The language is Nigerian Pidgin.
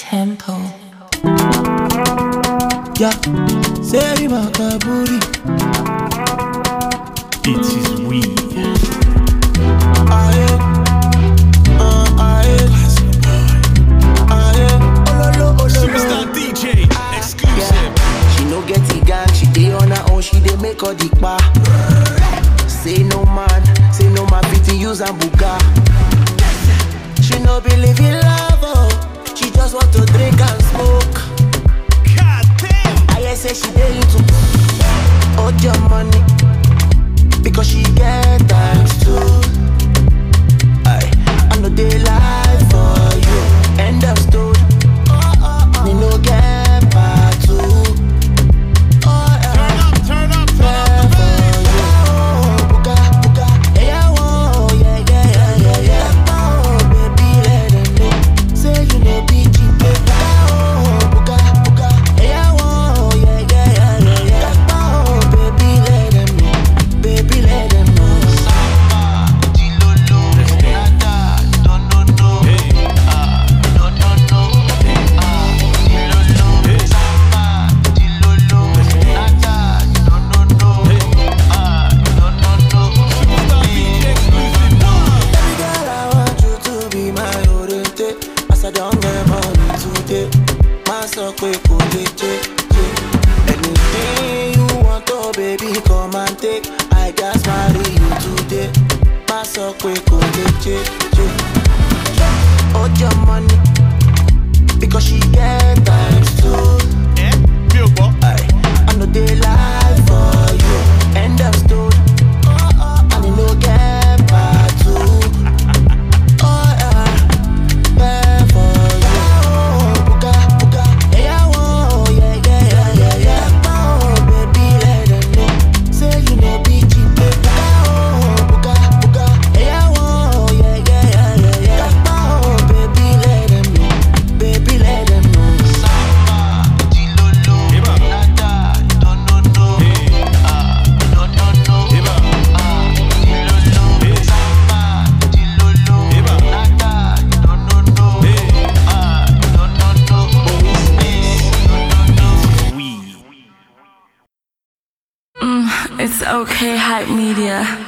tempo. Yeah, Seri Makaburi. It is we. Aye, uh, aye, aye. Ololo, ololo. Superstar DJ. Exclusive. She no get the gang, she dey on her own, she dey make all the pa. Say no man, say no man fit use and buga. She no believe in love, oh. she just want to drink and smoke. God damn. I hear say she dey into hold your money because she get times too. I I no dey lie for you. End of story. Me no get part two. Oh, Turn yeah. up, turn up, turn up the bass. Superstar DJ exclusive. One. Baby girl, I want you to be my oriente. As I don't get money today, my so quick could Anything you want, oh baby, come and take. I just marry you today. My so quick could Hold your money because she get times too. Eh? Mi ò gbọ́. I, I know they lie for you. End of story. And you no get part two. Oh yeah, there for you. Buga, buga, yeah, oh, yeah, yeah, yeah, yeah, yeah. Oh, baby, let them know. Say you no be cheap, baby. Oh, buga, buga, yeah, oh, yeah, yeah, yeah, yeah, yeah. Oh, baby, let them know. Baby, let them know. Eba. Eba. Eba. We. It's okay, hype media.